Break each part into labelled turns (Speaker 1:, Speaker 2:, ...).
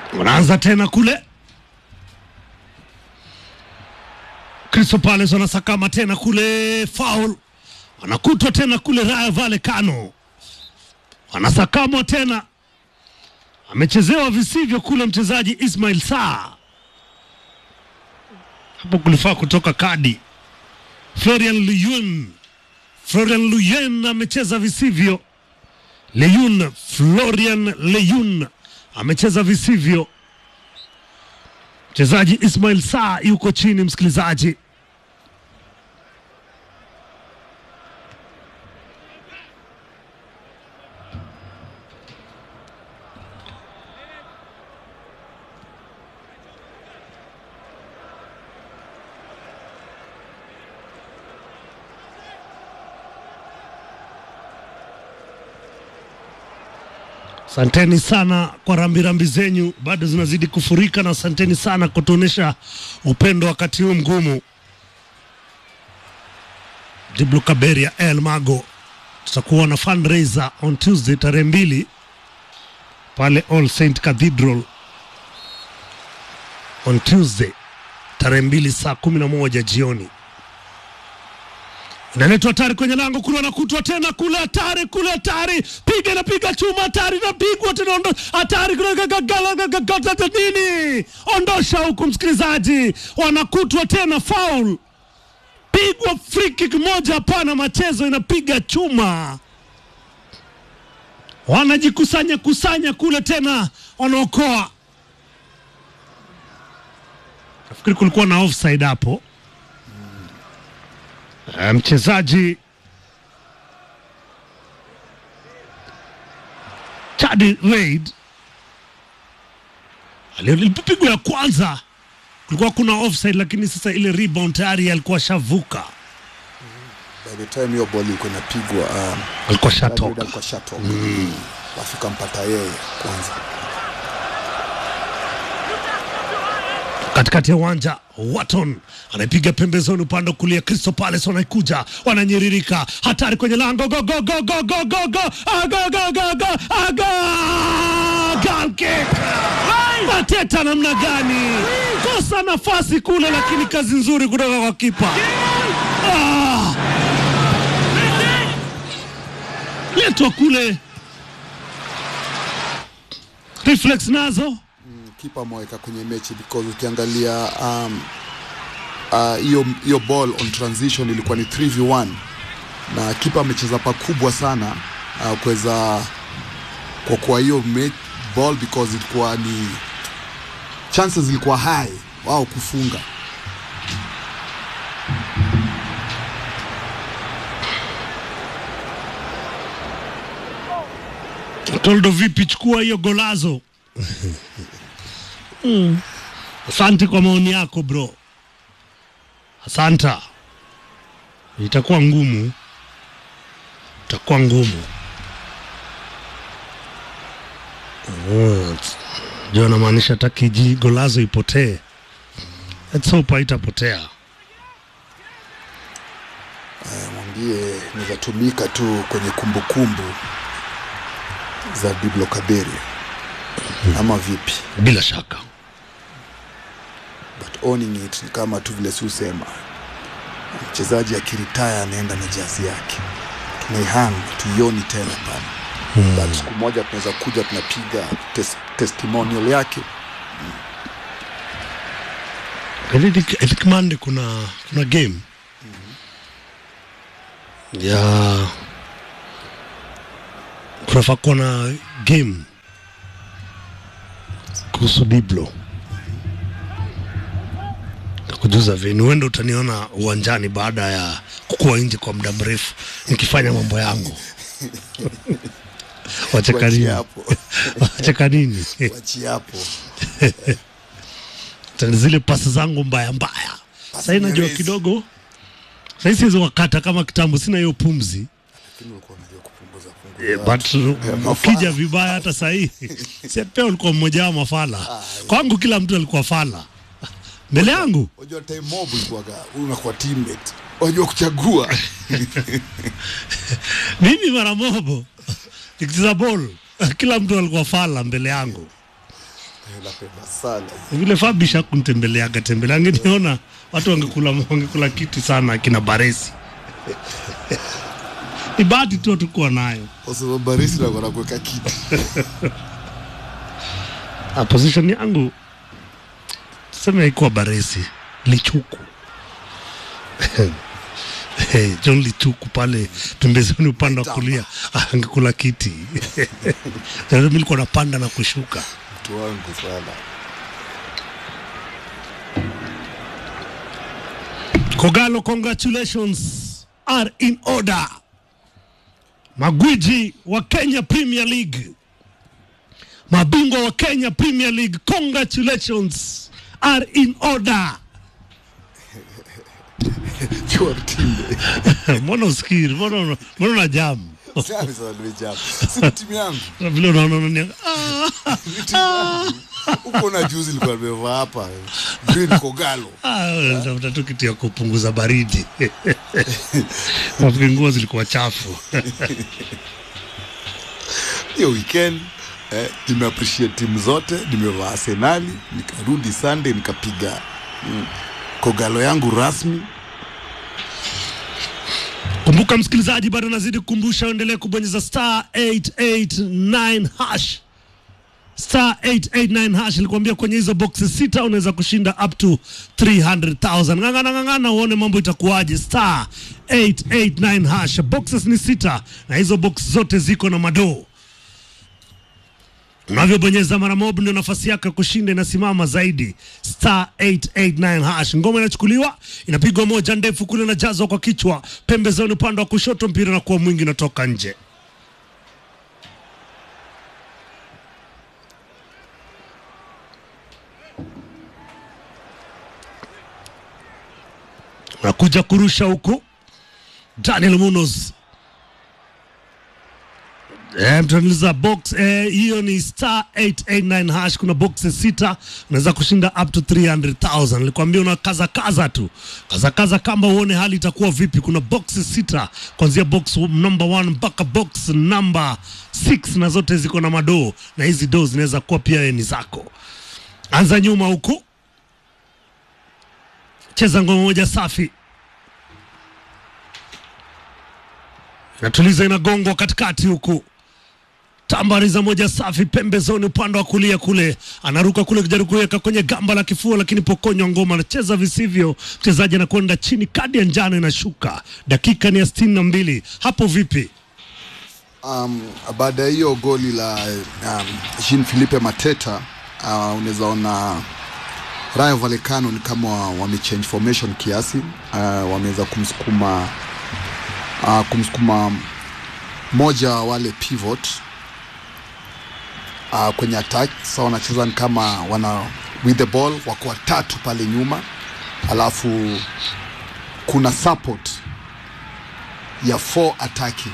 Speaker 1: wanaanza tena kule Crystal Palace wanasakama tena kule, foul wanakutwa tena kule, Rayo Vallecano wanasakamwa tena, amechezewa visivyo kule mchezaji Ismail Saa. Hapo kulifaa kutoka kadi. Florian Luyun, Florian Luyun amecheza visivyo. Leyun, Florian Leyun amecheza visivyo. Mchezaji Ismail Saa yuko chini, msikilizaji. Asanteni sana kwa rambirambi zenyu, bado zinazidi kufurika, na asanteni sana kutuonyesha upendo wakati huu mgumu. Diblu Kaberia El Mago, tutakuwa na fundraiser on Tuesday tarehe mbili pale All Saint Cathedral on Tuesday tarehe mbili saa kumi na moja jioni inaletwa hatari kwenye lango kule, wanakutwa tena kule, hatari kule, hatari piga inapiga chuma, hatari inapigwa tena, ondo hatari kule, gagagala nini, ondosha huku, msikilizaji, wanakutwa tena, foul pigwa, free kick moja, hapana, machezo inapiga chuma, wanajikusanya kusanya kule tena, wanaokoa. Nafikiri kulikuwa na offside hapo. Eh, mchezaji Chadi Reid alipigwa ya kwanza, kulikuwa kuna offside, lakini sasa ile rebound tayari alikuwa shavuka,
Speaker 2: By the time hiyo ball ilikuwa inapigwa um,
Speaker 1: alikuwa
Speaker 2: Madrid
Speaker 1: shatoka.
Speaker 2: alikuwa shatoka. Alafu kampata yeye kwanza.
Speaker 1: katikati ya uwanja Watton anaipiga pembezoni upande wa kulia. Crystal Palace wanaikuja wananyiririka, hatari kwenye lango, go go go go go go go Ah, go go go go Ah, go goal kick! Mateta namna gani? Kosa nafasi kule, lakini kazi nzuri kutoka kwa kipa. Ah! Letwa kule, reflex nazo
Speaker 2: Kipa ameweka kwenye mechi because ukiangalia um, uh, hiyo hiyo ball on transition ilikuwa ni 3v1 na kipa amecheza pakubwa sana uh, kuweza kwa kwa hiyo me- ball because ilikuwa ni chances zilikuwa high wao kufunga.
Speaker 1: Toldo vipi, chukua hiyo golazo. Mm. Asante kwa maoni yako bro, asanta. Itakuwa ngumu, itakuwa ngumu. Mm. Ndio namaanisha takiji golazo ipotee. Let's hope haitapotea.
Speaker 2: Eh, mwambie nizatumika tu kwenye kumbukumbu za Diblo Kaberia ama vipi?
Speaker 1: Bila shaka
Speaker 2: but owning it ni kama tu vile siusema mchezaji akiritaya anaenda na jazi yake tunaihang tuioni tena pale hmm. but siku moja tunaweza kuja tunapiga tes testimonial yake
Speaker 1: I think, I think Monday kuna kuna game ya kunafaa kuwa na game kuhusu Diblo kujuza vini, huenda utaniona uwanjani baada ya kukuwa nje kwa muda mrefu nikifanya mambo yangu. Wacheka
Speaker 2: Tuachie
Speaker 1: nini?
Speaker 2: hapo
Speaker 1: Wacheka nini?
Speaker 2: wachi hapo
Speaker 1: Tani zile pasi zangu mbaya mbaya. Sasa najua
Speaker 2: nyerezi.
Speaker 1: kidogo sasa siwezi wakata kama kitambo, sina hiyo pumzi
Speaker 2: lakini ulikuwa unajua kupunguza
Speaker 1: Eh,
Speaker 2: punguza
Speaker 1: but
Speaker 2: mafala.
Speaker 1: ukija vibaya hata sahii si pia ulikuwa mmoja wa mafala kwangu, kila mtu alikuwa fala mbele yangu.
Speaker 2: unajua time mob ilikuwaga unakuwa teammate unajua kuchagua
Speaker 1: Mimi mara mobo nikicheza ball, kila mtu alikuwa fala mbele yangu.
Speaker 2: Eh, napenda sana
Speaker 1: vile Fabisha kunitembeleaga tembelea, angeniona watu wangekula wangekula kiti sana akina Baresi. Ni bahati tu hatukuwa nayo.
Speaker 2: kwa sababu barisi nakona kuweka kiti
Speaker 1: Ah, position yangu tuseme haikuwa Baresi, Lichuku Hey, John Lichuku pale pembezoni upande wa kulia ah, angekula kiti mimi nilikuwa napanda na kushuka.
Speaker 2: mtu wangu sana
Speaker 1: Kogalo, congratulations are in order. Magwiji wa Kenya Premier League, mabingwa wa Kenya Premier League, congratulations are in order.
Speaker 2: Chua mtinde
Speaker 1: Mbona usikiri? Mbona una- mbona una jamu
Speaker 2: Sasa sana nimejaa si ni timu yangu
Speaker 1: vile unaona unania ah,
Speaker 2: Ni timu yangu huko na juzi ilikuwa nimevaa hapa green kogalo
Speaker 1: ah, unatafuta tu kitu ya kupunguza baridi nafikiri nguo zilikuwa chafu.
Speaker 2: hiyo weekend eh, nimeappreciate timu zote nimevaa arsenali nikarudi sunday nikapiga mm, kogalo yangu rasmi
Speaker 1: Kumbuka msikilizaji, bado nazidi kukumbusha uendelee kubonyeza star 889 hash star 889 hash. Nilikwambia kwenye hizo boxes sita unaweza kushinda up to 300,000. Ng'ang'ana ng'ang'ana, uone mambo itakuwaje. Star 889 hash, boxes ni sita na hizo box zote ziko na madoo unavyobonyeza mara mob ndio nafasi yako ya kushinda inasimama zaidi. Star 889 hash. Ngoma inachukuliwa inapigwa moja ndefu kule, inajazwa kwa kichwa pembezoni, upande wa kushoto, mpira na kuwa mwingi, unatoka nje. Nakuja kurusha huku Daniel Munoz Eh, mtaniuliza box eh, hiyo ni star 889 hash. Kuna boxes sita, unaweza kushinda up to 300,000. Nilikwambia una kaza kaza tu, kaza kaza kamba uone hali itakuwa vipi. Kuna boxes sita kuanzia box number 1 mpaka box number 6 na zote ziko na madoo, na hizi doo zinaweza kuwa pia ni zako. Anza nyuma huku, cheza ngoma moja safi inatuliza inagongwa katikati huku tambariza moja safi pembezoni upande wa kulia kule anaruka kule kujaribu kuweka kwenye gamba la kifua lakini pokonywa ngoma anacheza visivyo mchezaji anakwenda chini kadi ya njano inashuka dakika ni ya sitini na mbili hapo vipi
Speaker 2: um, baada ya hiyo goli la um, Jean Philippe Mateta uh, unaweza ona Rayo Vallecano ni kama wamechange formation kiasi uh, wameweza kumsukuma uh, kumsukuma moja wa wale pivot uh, kwenye attack sasa wanacheza ni kama wana with the ball wako watatu pale nyuma alafu kuna support ya four attacking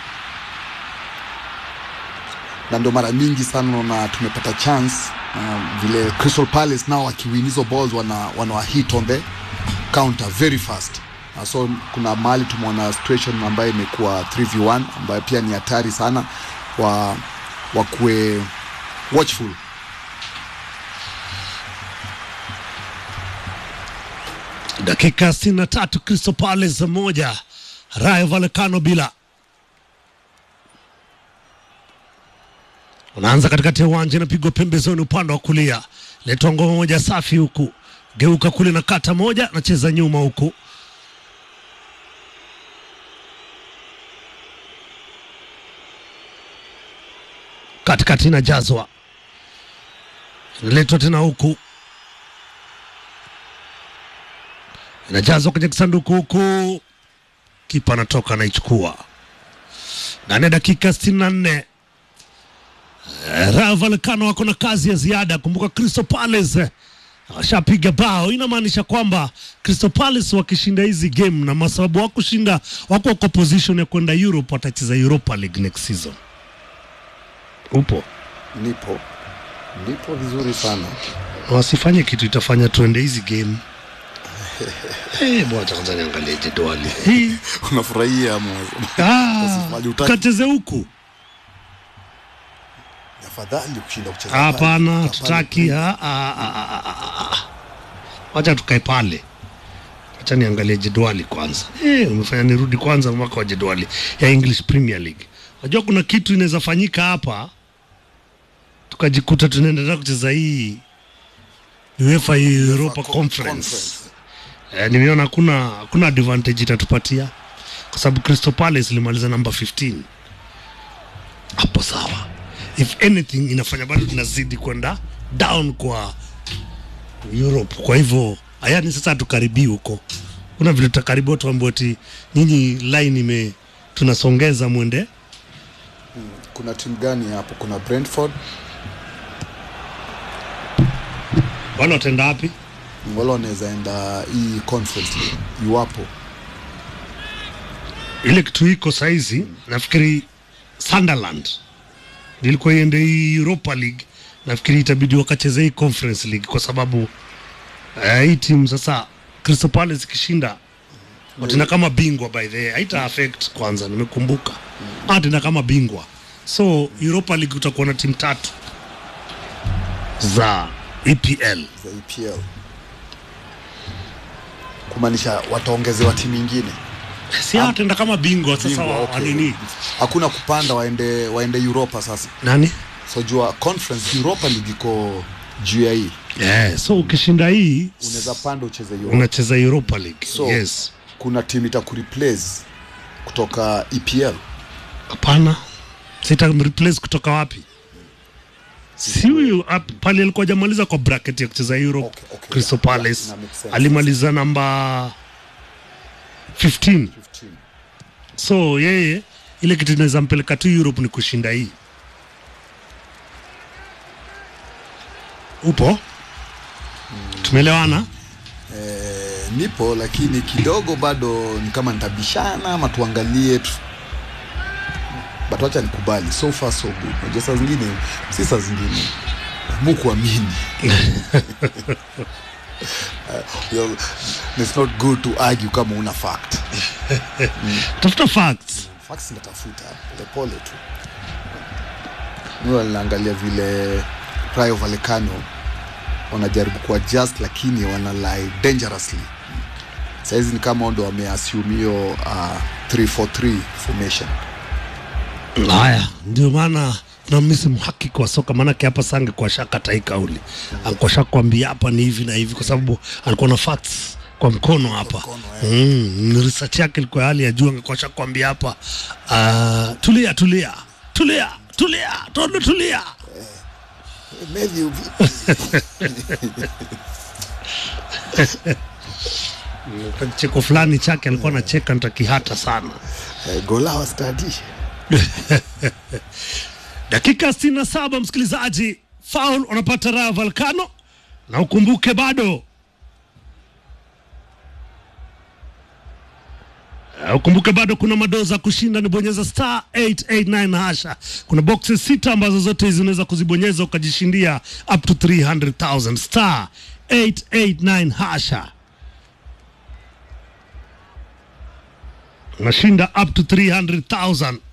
Speaker 2: na ndio mara mingi sana na tumepata chance um, vile Crystal Palace nao wakiwin hizo balls wana, wana hit on the counter very fast uh, so kuna mahali tumeona situation ambayo imekuwa 3v1 ambayo pia ni hatari sana wa wakuwe watchful
Speaker 1: dakika sitini na tatu Crystal Palace moja Rayo Vallecano bila unaanza katikati ya uwanja inapigwa pembezoni upande wa kulia letwa ngoma moja safi huku geuka kule na kata moja nacheza nyuma huku katikati inajazwa inaletwa tena huku inajazwa kwenye kisanduku huku kipa anatoka anaichukua ndani ya dakika 64 Eh, Rayo Vallecano wako na kazi ya ziada. Kumbuka Crystal Palace eh, washapiga bao, inamaanisha kwamba Crystal Palace wakishinda hizi game na masababu wakushinda, wako kwa position ya kwenda Europe, watacheza Europa League next season. Upo
Speaker 2: nipo nipo vizuri sana
Speaker 1: Na wasifanye kitu itafanya tuende hizi game Eh, bwana kwanza niangalie jedwali hii
Speaker 2: unafurahia ama
Speaker 1: Ah,
Speaker 2: Wasifanye utaki.
Speaker 1: kacheze huku
Speaker 2: afadhali kushinda kucheza pale.
Speaker 1: Hapana,
Speaker 2: Pale
Speaker 1: tutaki. ah, ah, ah, ah, ah, ah. Wacha tukae pale, wacha niangalie jedwali kwanza. Eh, umefanya nirudi kwanza mwaka wa jedwali ya English Premier League. Unajua kuna kitu inaweza fanyika hapa tukajikuta tunaendelea kucheza hii UEFA Europa
Speaker 2: Co-
Speaker 1: Conference. Eh, nimeona hakuna hakuna advantage itatupatia kwa sababu Crystal Palace ilimaliza namba 15 hapo sawa. If anything inafanya bado tunazidi kwenda down kwa Europe. Kwa hivyo hayani sasa hatukaribii huko, kuna vile tutakaribia tuambiwa ati nyinyi line ime tunasongeza mwende
Speaker 2: Kuna timu gani hapo? Kuna Brentford
Speaker 1: wala wataenda wapi?
Speaker 2: wala wanaweza enda hii conference league, iwapo
Speaker 1: ile kitu iko saizi nafikiri Sunderland ilikuwa iende hii Europa League, nafikiri itabidi wakacheze hii Conference League kwa sababu uh, hii timu sasa Crystal Palace ikishinda watenda kama bingwa by the way, haita affect kwanza, nimekumbuka mm. tena kama bingwa, so Europa League utakuwa na timu tatu za EPL
Speaker 2: za EPL kumaanisha wataongezewa timu ingine
Speaker 1: si atenda kama bingwa sasa
Speaker 2: Bingwa,
Speaker 1: wa,
Speaker 2: okay.
Speaker 1: wa nini
Speaker 2: hakuna kupanda waende waende Europa sasa.
Speaker 1: nani
Speaker 2: So jua conference Europa League iko juu ya hii,
Speaker 1: yeah, so ukishinda hii
Speaker 2: unaweza panda ucheze Europa.
Speaker 1: unacheza Europa League
Speaker 2: So
Speaker 1: yes.
Speaker 2: kuna timu itakureplace kutoka EPL.
Speaker 1: Hapana, sita replace kutoka wapi? Si huyu ap- pale alikuwa hajamaliza kwa bracket ya kucheza Europe.
Speaker 2: Okay, okay,
Speaker 1: Crystal
Speaker 2: yeah,
Speaker 1: Palace
Speaker 2: yeah, ina make sense.
Speaker 1: alimaliza namba 15
Speaker 2: 15.
Speaker 1: so yeye ile kitu inaweza mpeleka tu Europe ni kushinda hii. Upo? Tumeelewana?
Speaker 2: Eh, nipo lakini kidogo bado ni kama nitabishana ama tuangalie tu. But wacha nikubali so far so good. Unajua saa zingine si saa zingine mukuamini Uh, it's not good to argue kama una fact.
Speaker 1: Tafuta facts.
Speaker 2: Facts natafuta polepole tu. Mimi naangalia vile Rayo Vallecano wanajaribu kuwa just lakini wana lie dangerously. Saizi ni kama ndo wameassume hiyo uh, 343 formation.
Speaker 1: Haya, ndio maana na misi mhakiki wa soka, maanake hapa sange kwa shaka tai kauli alikuwa shakwambia hapa ni hivi na hivi, kwa sababu alikuwa na facts kwa mkono hapa
Speaker 2: mkono,
Speaker 1: mm, research yake ilikuwa ya hali ya juu, angekuwa shakwambia hapa uh, tulia tulia tulia tulia tondo tulia
Speaker 2: Matthew vipi?
Speaker 1: cheko fulani chake alikuwa anacheka nitakihata sana.
Speaker 2: Eh, Golawa study.
Speaker 1: Dakika 67 msikilizaji, foul unapata Rayo Vallecano, na ukumbuke bado Uh, ukumbuke bado kuna madoza kushinda, ni bonyeza star 889 hasha. Kuna boxes sita ambazo zote hizi unaweza kuzibonyeza ukajishindia up to 300,000 star 889 hasha. Unashinda up to 300,000